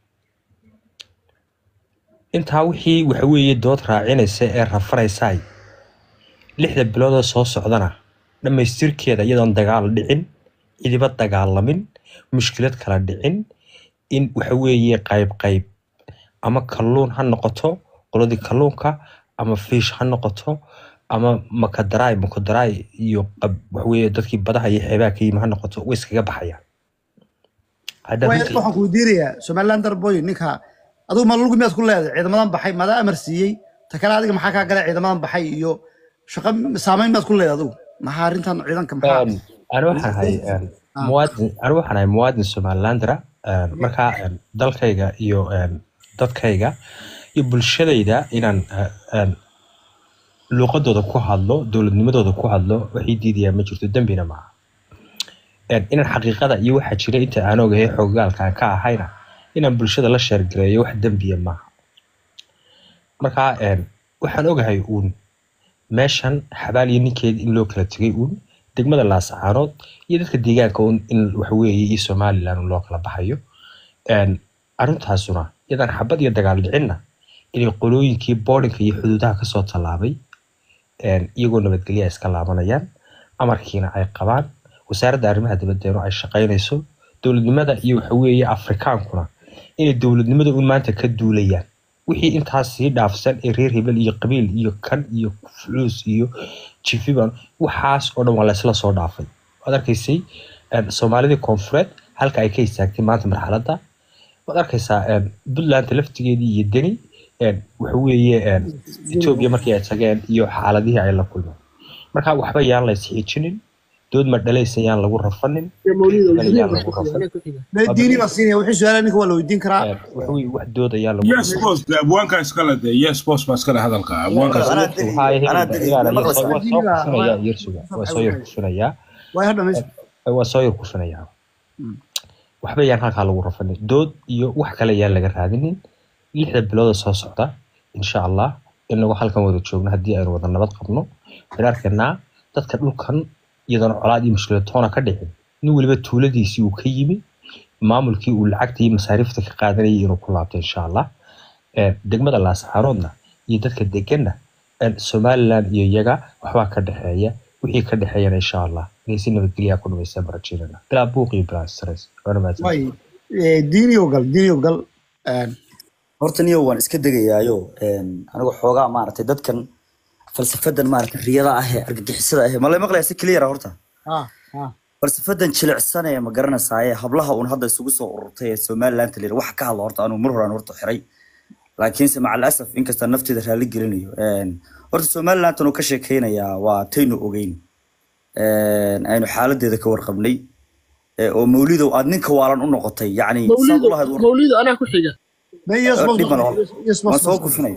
intaa wixii waxa weeye dood raacinaysa ee rafaraysaay lixda biloodoo soo socdana dhammaystirkeeda iyadoon dagaal dhicin cidiba dagaalamin mushkilad kala dhicin in waxa weeye qayb qayb ama kalluun ha noqoto qoladii kalluunka ama fiish ha noqoto ama makadaraay makadaraay iyo qab- waxaweye dadkii badaha iyo xeebaha ka yimi ha noqoto way iskaga baxayaan hadda Way- runtii waxaan ku weydiinayaa somalilander boy ninka adigu ma lugu miyaad ku leedahay ciidamadan baxay madaa amar siiyey ta kale adiga maxaa kaa galay ciidamadan baxay iyo shaqo saameyn miyaad ku leedahay adigu maxaa arrintan ciidanka maxaa Een, ani waxaan ahay een, Ah. muwaadin ani waxaan ahay muwaadin somalilandera een, markaa een, dalkayga iyo een, dadkayga iyo bulshadayda inaan eh, een, luuqadooda ku hadlo dowladnimadooda ku hadlo waxay diidayaa ma jirto dembina maaha Een, inaan xaqiiqada iyo waxa jira inta aan ogahay xoogaalka aan ka ahayna inaan bulshada la sheergareeyo wax dembiya maaha marka een, waxaan ogahay uun meeshan xabaal iyo ninkeed in loo kala tegay uun degmada laascaanood iyo dadka deegaanka uun in waxaweeye iyo somaliland un loo kala baxayo Een, arrintaasuna iyadaan xabad iyo dagaal dhicinna inay qolooyinkii boodhinka iyo xuduudaha kasoo tallaabay een, iyagoo nabadgelya iska laabanayaan amarkiina ay qabaan wasaaradda arrimaha dibaddeenu ay shaqaynayso dowladnimada iyo waxa weeye afrikaankuna inay dowladnimada un maanta ka duulayaan wixii intaas sii dhaafsan ee reer hebel iyo qabiil iyo kan iyo fuluus iyo jifiban waxaas oo dhan waa laysla soo dhaafay waad arkaysay een, soomaalidii koonfureed halka ay ka istaagtay maanta marxaladda waad arkaysaa een, puntland laftigeedii iyo deni een, waxa weeye een, etoobiya markii ay tageen iyo xaaladihii ay la kulmeen marka waxba yaan la isxiijinin dood ma dhalaysa yaan lagu rafanin bal yaan lagu rafanin diini baa siinaya wixii su-aalaha ninka waa la weydiin karaa Een, waxa weeye wax dood ayaa lagu yes boss de abwaanka iskale de yes boss baa iskale hadalka abwaankaas anaa degi waxaa yahay anaa degi waa ma soo maqlaysaa kufinayaa yersuga waa soo yar kufinayaa way ha dhamayst waa soo yar kufinayaa waxba yaan halkaa lagu rafanin dood iyo wax kale yaan laga raadinin lixda bilooda soo socda insha allah inagu halkan wada joogno haddii aynu wada nabad qabno waxaan arkaynaa dadka dhulkan iyadoona colaad iyo mushkilatoona ka dhicin nin weliba tuuladiisii uu ka yimi maamulkii uu lacagta iyo masaariifta ka qaadanayay inuu ku laabto insha allah Een, degmada laascaaroodna iyo dadka deganna een, somaliland iyo iyaga waxbaa ka dhexeeya wixii ka dhexeeyana insha allah inay si nabadgelyaa ku dhamaysta barajiinana bilaa buuq iyo bilaa stress waana mahadsan way diiniyo gal diiniyo gal een, horta niyo waan iska degayaayo een, anigu xoogaa maaragtay dadkan falsafadan maaragtay riyada ah ee argagixisada ah ma la maqlayaa si clear ah horta ha ha falsafadan jilicsan ee ma garanaysaayee hablaha uun hadda isugu soo ururtay ee somaliland lir wax ka hadla horta anuu mar horaan horta xiray laakiinse maca alasaf inkasta nafteeda raali gelinayo Een, horta somaliland uu ka sheekeynayaa waa taynu ogeyn Een, aynu xaaladeeda ka warqabnay ee, oo mawlidow aad ninka waalan u noqotay yacni saad mawlido ulahayd war mawlido anaa ku xiga may yes boss dhib ma laho yes waan boss soo kufinaya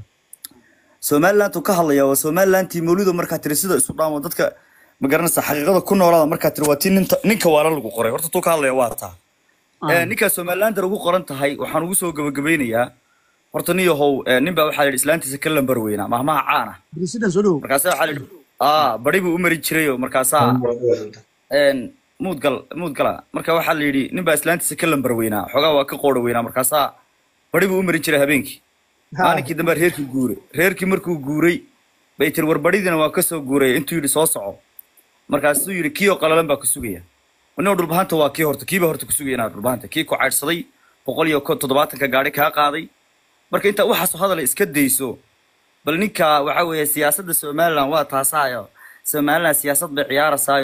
somaliland uu ka hadlaya waa somalilandtii mawlido markaa tiri sida isu dhaamo dadka ma garanaysa xaqiiqada ku noolaada markaa tiri waa tii ninta ninka waalan lagu qoray horta tuu ka hadlaya waa taa Ee, ninkaa somalilander ugu qoran tahay waxaan ugu soo gabagabeynayaa horta nin yahow ee, nin baa waxaa la yidhi islaantiisa ka lambar weynaa mahmaha caana president soo dhow markaasa waxaa la yidhi aa bari buu u mari jirayo markaasaa een, muudgal muudgala marka waxaa la yidhi nin baa islaantiisa ka lambar weynaa xoogaa waa ka qoora weynaa markaasaa bari buu u mari jiray habeenkii maalinkii dambe reerkii guuray reerkii markuu guuray bay tiri warbadhidiina waa ka soo guuray intuu yidhi soo soco markaasuu yidhi kii oo qalalan baa ku sugaya nin dhulbahanta waa kii horta kiiba horta ku sugaya inaa dhulbahanta kii ku caydhsaday boqol iyo ko- toddobaatanka gaadhi kaa qaaday marka intaa waxaasoo hadal iska dayso bal ninka waxa weeye siyaasadda somaliland waa taasaayo somaliland siyaasad bay ciyaarasaayo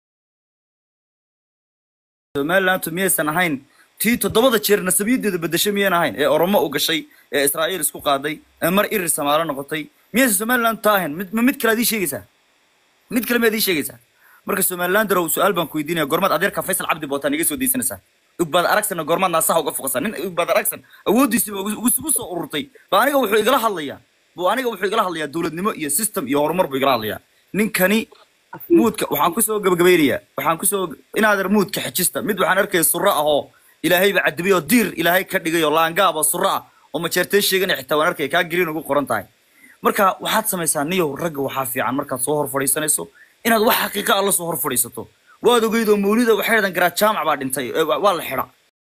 somalilandu miyaysan ahayn tii toddobada jeer nasabiyadeeda bedeshay miyan ahayn ee oromo u gashay ee israa'iil isku qaaday ee mar irir samaalo noqotay miyaysan somaliland taa ahayn mid ma mid kale ad ii sheegaysaa mid kale miyaad ii sheegaysaa marka somalilanderow su-aal baan ku weydiinaya goormaad adeerka faysal cabdi bootaan iga soo daysanaysaa ugbaad aragsanna goormaad naasaha uga foqasaa nin ugbaad aragsan awooddiisiiba ugu ugu soo ururtay ba aniga wuxuu igala hadlayaa bu aniga wuxuu igala hadlayaa dowladnimo iyo system iyo horumar buu igala hadlayaa ninkani muudka waxaan kusoo gabagabaynayaa waxaan kusoo inaader muudka xejista mid waxaan arkaya surro ah oo ilaahayba cadibay oo diir ilaahay ka dhigay oo laangaab oo surro ah oo majeerteen sheeganaya xitaa waan arkaya kaa gariin ugu qoran tahay marka waxaad samaysaa niyow ragga waxaa fiican markaad soo hor fadhiisanayso inaad wax xaqiiqa ah la soo hor fadhiisato waad ogeyd oo mawlida waxay yidhahdeen garaad jaamac baa dhintay ee waa waa la xidha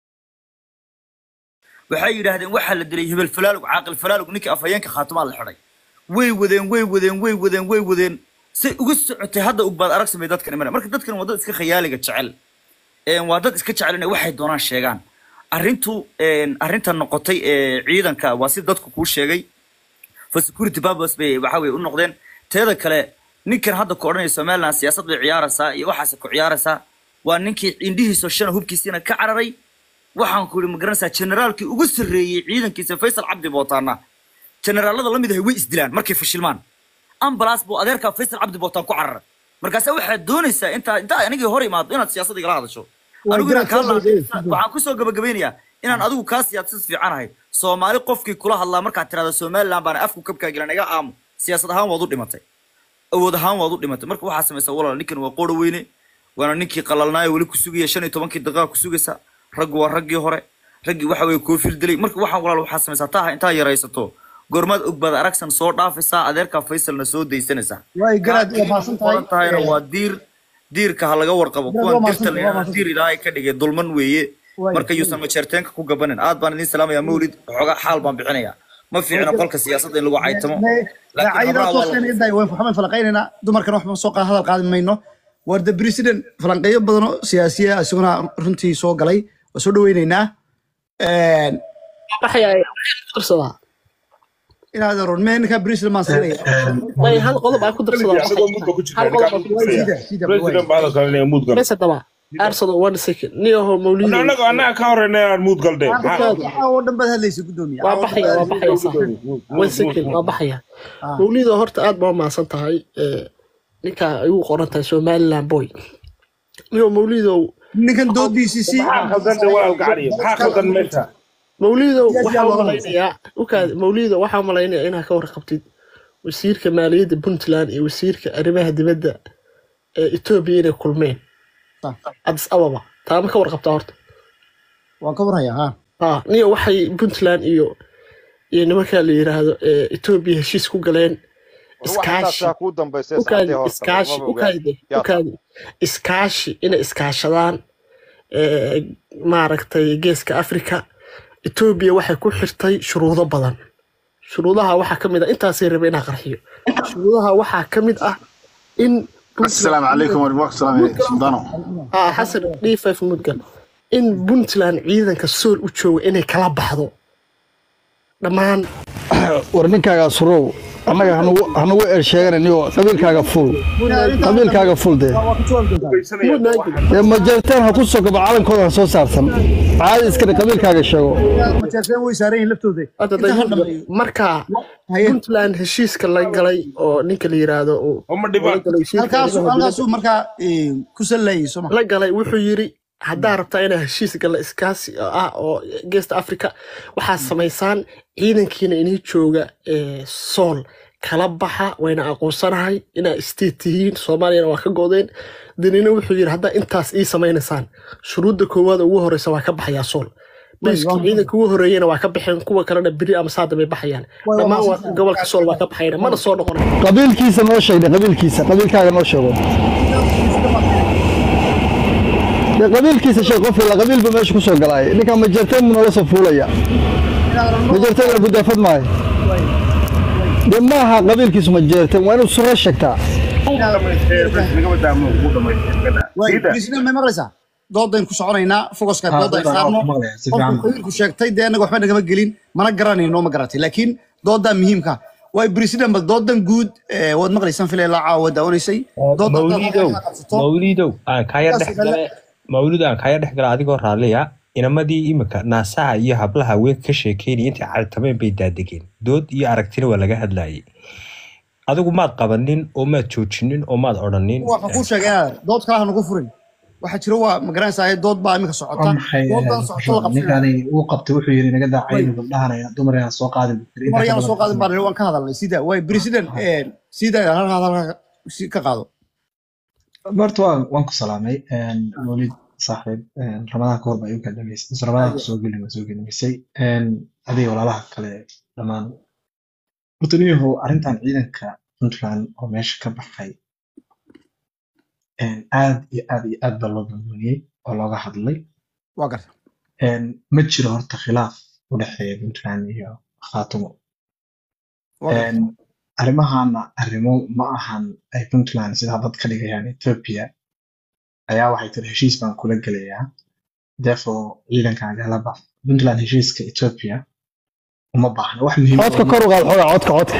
waxay yidhaahdeen waxaa la dilay hebel falaalug caaqil falaalug ninkii afhayeenka khaatumaa la xidhay way wadeen way wadeen way wadeen way wadeen say uga socotay hadda ugbaad arag samay dadkan imana marka dadkan waa dad iska khayaaliga jecel Een, waa dad iska jecel inay waxay doonaan sheegaan arrintu een, arrinta noqotay ee ciidanka waa si dadku kuu sheegay for security purpose bay waxa weye u noqdeen teeda kale ninkan hadda ku odhanaya somaliland siyaasad bay ciyaaraysaa iyo waxaase ku ciyaaraysaa waa ninkii indhihiisoo shana hubkiisiina ka cararay waxaan ku yidhi ma garanaysaa generaalkii ugu sarreeyey ciidankiisa faysal cabdi bootaana generaalada la mid ahay way isdilaan markay fashilmaan ambalaas buu adeerkaa faysal cabdi bootaan ku cararay markaase waxaad doonaysaa intaa intaa anigii hor imaado inaad siyaasadda igala hadasho Waa anigu inaan kaa garaad soo la- waxaan kusoo gabagabeynayaa inaan adigu kaa siyaasad fiicanahay soomaali qofkii kula hadlaa markaad tirahdo somaliland baana afku kabkaa gilan iga aamu siyaasad ahaan waad u dhimatay awood ahaan waad u dhimatay marka waxaa samaysaa walaal ninkan waa qooro weyne waana ninkii qalalnaayo weli ku sugaya shan iyo tobankii daqiiqa ku sugaysa raggu waa raggii hore raggii waxa weye koofil dilay marka waxaan walaal waxaa samaysaa taa intaa yaraysato goormaad ogbaad aragsan soo dhaafaysaa adeerkaa faysalna soo daysanaysaa way garaad waa maasan tahay qoran tahayna waa diir diirka ha laga warqabo Garaad, kuwan waa dirta mahadsan- la waa yidhahdo mahadsan. diir ilaahay ka dhigay dulman weeye Way. marka yuusan majeerteenka ku gabanin aad baan idin salaamayaa mawlid waxoogaa xaal baan bixinayaa ma fiicna qolka siyaasadda in lagu caytamo laakiin daacayada habraha waa la toosan idaay waan waxbaan falaqaynaynaa dumarkan waxba soo qaad hadal qaadi mayno warda president falanqeeyo badan oo siyaasiya isaguna runtii soo galay waa soo dhaweyneynaa Een, baxaya darsadaa inaad aroon mee ninkaa president maan siinaya way hal qodob aan ku darsadaa isagoo mudba ku jirta hal qodob aan ku darsadaa sida sida president baa hadalka inay muud gal bes haddaba arsado one second niyaho mawlido anaga anaga ka horeyna inaan muud galde waxaa oo dhan baad hadlaysa gudoomiya waa baxaya waa baxaya sax one second waa baxaya Ah. mawlido horta aad baa umahadsan tahay ee, ninka ay ugu qoran tahay somaliland boy niyo mawlidow ninkan doodiisii si maxaa khaldan de walaal gacaliya maxaa khaldan meesha mawlidow Siyaasi waxaa yaa loo umalaynayaa ukaad mawlidow waxaa umalaynayaa inaa ka warqabtid wasiirka maaliyadda puntland iyo wasiirka arrimaha dibadda ee etoobiya inay kulmeen Ah. addis ababa taama ka warqabtaa horta waan ka warhayaa ha ah niyo waxay puntland iyo iyo nimanka la yiraahdo ee etoobiya heshiis ku galeen iskaashi iskaashi kuu dambaysay ukaadi saacadii horta iskaashi lagama ogaan ukaadi yaa ukaadi iskaashi inay iskaashadaan ee, maaragtay geeska afrika etoobiya waxay ku xirtay shuruudo badan shuruudaha waxaa ka mid ah intaasay rabay inaa qarxiyo shuruudaha waxaa ka mid ah in السلام عليكم ورحمة الله السلام سلطانو ah xasan d five mudgal in puntland ciidanka sool u jooga inay kala baxdo dhammaan war ninkaaga surow annaga hanugu hanugu eer sheeganayniyo qabiilkaaga ful qabiilkaaga ful dee dee majarteen ha ku soo gabo calankooda ha soo saarsan caadi iskale qabiilkaaga sheego majeerteen way saaran yihiin laftooda Hadda inta hal dayuud dhameeyo marka haye puntland heshiiska la galay oo ninka la yiraahdo uu oma la dhibaan galay heshiiska halkaasu arrimaha dibadda halkaasuu markaa eh, ku sallayay soo ma la galay wuxuu yiri haddaa rabtaa inaa heshiis gala iskaasi ah oo geesta africa waxaad samaysaan ciidankiina inii jooga ee sool kala baxa wayna aqoonsanahay inaa state tihiin soomaaliyana waa ka godeen danina wuxuu yiri haddaa intaas ii samaynaysaan shuruudda koowaad ugu horeysa waa ka baxayaa sool bayskii ciidanka ugu horeeyana waa ka baxeen kuwa kalena beri ama saada bay baxayaan dhammaan waa gobolka sool waa ka baxayna mana soo noqon qabiilkiisa noo sheegde qabiilkiisa qabiilkaaga noo sheego dee qabiilkiisa sheeg qof ila qabiilba meesha kusoo galaay ninkan majarteen buu noola soo fuulaya majarteen la gudaafad maayo dee maaha qabiilkiisu majeerteen waa inuu suro sheegtaa waay president may maqlaysaa doodayn ku soconaynaa fogoska dooda ay saarno qofku qabiilku sheegtay dee annaga waxba nagama gelin mana garanayno ma garatay laakiin doodaa muhiimka waay president bal doodan guud eh, waad maqlaysaan filay la caawa daawanaysay dooda mawlidow mawlidow aan kaya dhex gale mawlidow aan kaya dhex gala adigoo raalliya inamadii imika naasaha iyo hablaha haweenka ka sheekeynaya intay cartameen bay daadegeen dood iyo aragtina waa laga hadlayay adigu maad qabanin oo maad joojinin oo maad odhanin waxaan kuu sheegay inaad dood kale ha nagu furin waxaa jira waa ma garanaysaa dood baa imika socota waa maxay doodan socota la qabsanaya ninkani uu qabtay wuxuu yiri naga daacayna gabdhahanaya dumar ayaan soo qaadin dumar ayaan soo qaadin baan waan ka hadalnay sida waay president sida halkaa halkaa si- ka qaado horta waan waan ku salaamay mawlid saaxiib ramadaan ka hor baa igu kadhamaysay mise ramadaan kusoo gelin waa soo gelinaysay adiga walaalaha kale dhammaan horta niyahow arrintan ciidanka puntland oo meesha ka baxay aad iyo aad iyo aad baa loo bambooniyey oo looga hadlay waa garta ma jiro horta khilaaf u dhexeeya puntland iyo khaatumo waa garta arrimahana arrimo ma ahan ay puntland sida dad ka dhigayaan ethiopia ayaa waxay tiri heshiis baan kula gelayaa therefore ciidankaaga la bax puntland heshiiska ethiopia uma baahna wax muhiim ah codka kor u qaad xoogaa codka codka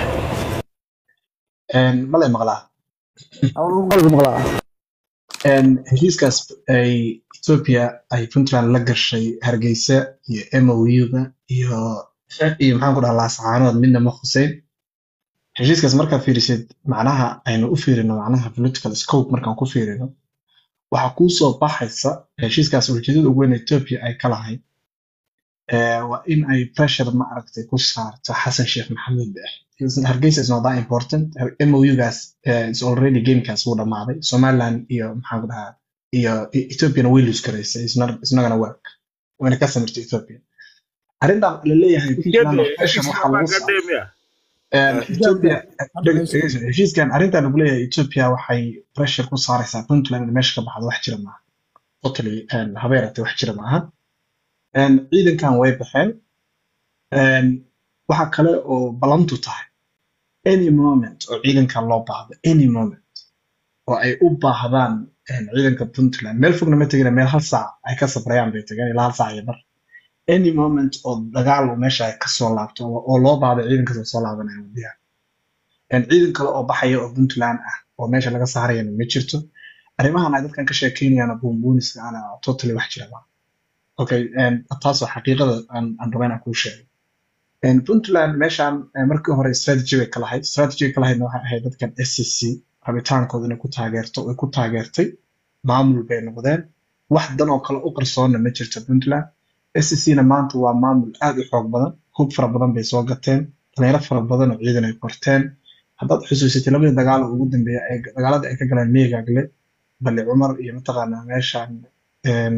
malay maqlaa qalbi maqlaa heshiiskaas ay ethiopia ay puntland la gashay hargeysa iyo mou-ga iyo iyo maxaan ku dhahaa laasacaanood midna ma khuseyn heshiiskaas markaad fiirisid macnaha aynu u fiirino macnaha political scope markaan ku fiirino waxaa kuu soo baxaysa heshiiskaas ujeedada ugu weyn ethiopia ay ka lahayd eh, waa in ay pressure ma aragtay ku saarto xasan sheekh maxamuud beex hargeysa is not that important mou-gaas is already gamekaas wuu dhammaaday somaliland iyo maxaan ku dhahaa iyo E- ethiopiana way lose garaysay it's not it's not gonna work wayna ka samirtay ethiopia arrintan la leeyahay puntland pressure waxaa lagu saaray Een, Ethiopia dheg- dhegeyso, heshiiskan arrintan lagu leeyahay Ethiopia waxay pressure ku saaraysaa Puntland in meesha ka baxdo wax jira maaha totally een, habeerate wax jira maaha Een, ciidankan way baxeen Een, waxa kale oo ballantu tahay any moment oo ciidankan loo baahdo any moment oo ay u baahdaan een, ciidanka puntland meel fogna ma tegina meel hal saac ay ka safrayaan bay tageen ilaa hal saac iyo bar any moment oo dagaal uu meesha ay kasoo laabto oo oo loo baahdo ciidankaas oo soo laabanaya wadiyaha een, ciidan kale oo baxaya oo puntland ah oo meesha laga saarayana ma jirto arrimahan ay dadkan ka sheekeynayaan buunbuuniska ana totally wax jira maaha okay een, taas waa xaqiiqada aan aan raba inaan kuu sheego Een, puntland meeshaan eh, markii hore strategy bay ka lahayd strategy ka lahaydna waxay ahayd dadkan scc rabitaankooda inay ku taageerto way ku taageertay maamul bay noqdeen wax dan oo kale u qarsoonna ma jirto puntland scc na maanta waa maamul aad u xoog badan hub fara badan bay soo gateen dhalinyaro fara badan oo ciidan ay qorteen haddaad xusuusatay labadii dagaal oo ugu dambeeya ay dagaalada ay ka galeen meegaagle bali cumar iyo mataqaanaa meeshaan een,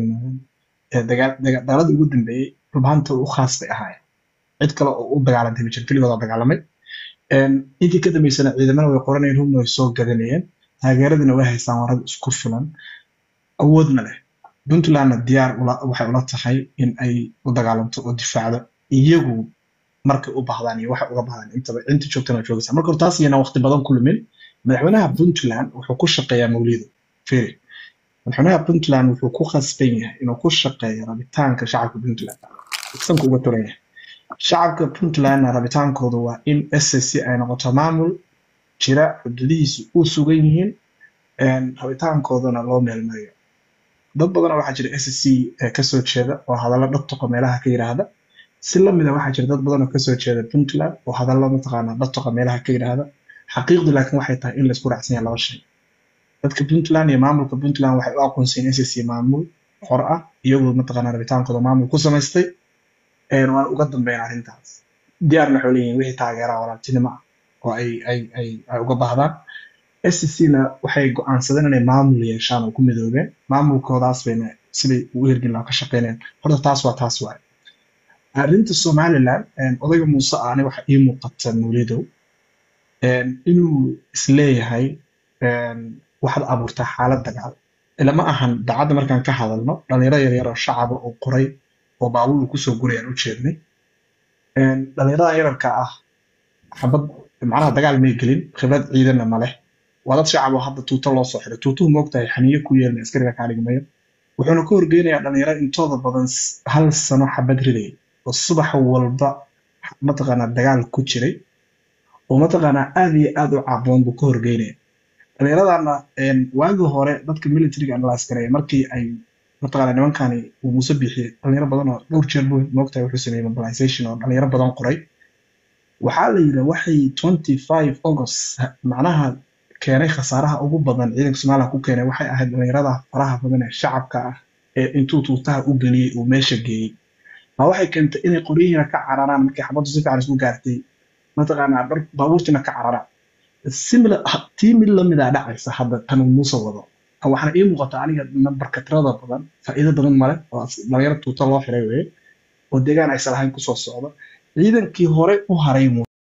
ee dagaa- daga- dagaaladii ugu dambeeyey rubhanta u khaas bay ahaayeen cid kale oo u dagaalantay ma jiro keligood oo dagaalamay Een, intii ka dambeysana ciidamada way qoranayeen hubna way soo gadanayeen taageeradina way haystaan warad isku filan awoodna leh puntlandna diyaar ula- waxay ula tahay in ay u dagaalamto oo difaacdo iyagu markay u baahdaan iyo waxay uga baahdaan intaba inta joogtana waa joogaysaa marka hore taas iyana waqti badan ku lumin madaxweynaha puntland wuxuu ku shaqeeyaa mawlido firi madaxweynaha puntland wuxuu ku khasban yahay inuu ku shaqeeyo rabitaanka shacabka puntland sanka uga turan yahay shacabka puntlandna rabitaankoodu waa in ssc ay noqoto maamul jira xuduudihiisu u sugan yihiin een, rabitaankoodana loo meelmariyo dad badanoo waxaa jira ssc ee kasoo jeeda oo hadallo dhatoqa meelaha ka yiraahda si lamida waxaa jira dad badan oo kasoo jeeda puntland oo hadallo mataqaanaa dhatoqa meelaha ka yiraahda xaqiiqdu laakiin waxay tahay in laisku raacsan yahay laba shay dadka puntland iyo maamulka puntland waxay u aqoonsiin ssc maamul xor ah iyagoo mataqaanaa rabitaankooda maamul ku samaystay een, waan uga dambeyn arrintaas diyaarna waxay leeyihiin wixii taageeraa walaaltinimo ah oo ay ay ay ay uga baahdaan scna waxay go'aansadeen inay maamul yeeshaan oo ku midoobeen maamulkoodaas bayna siday ugu hirgin lahaa ka shaqeynayaan horta taas waa taas waaye arrinta somaliland een, odayga muuse ah aniga waxa ii muuqata mawlidow een, inuu isleeyahay een, waxaad abuurtaa xaalad dagaal ilama ahan dacadda markaan ka hadalno dhalinyaro yaryar oo shacaba oo qoray oo baabuur uu kusoo gurayaan u jeednay Een, dhalinyarada yararka ah xabad macnaha dagaal may gelin khibrad ciidanna ma leh waa dad shacab oo hadda tuuto loo soo xiray tuutuhu moogtahay xaniyo ku yeelna askariga kaa dhigmayo wuxuuna ka horgeynayaa dhalinyaro intooda badan s- hal sano xabad ridayay oo subax walba mataqaanaa dagaal ku jiray oo mataqaanaa aad iyo aad u caaboon buu ka horgeynaya dhallinyaradana een, waagii hore dadka militariga analyse gareeya markii ay mataqaanaa nimankani uu muuse bixiyey dhalinyaro badan oo dhowr jeer buu moogtahay wuxuu sameeyey mobilization oo dhalinyaro badan qoray waxaa la yidhi waxay 25 august macnaha keenay khasaaraha ugu badan ciidanka somaliland ku keenay waxay ahayd dhalinyarada faraha badan ee shacabka ah ee intuu tuutaha u geliyey uu meesha geeyey ma waxay keentay inay qoryihiina ka cararaan markii xabaddu si fiican isku gaartay mataqaanaa dhar baabuurtiina ka cararaan similar tii mid lamida dhacaysa hadda tan uu muuse wado waxaana ii muuqata aniga nambarka tirada badan faa'iido badan male oo dhalinyaro tuuta loo xiray weye oo deegaan aysan lahayn kusoo socda ciidankii hore u haray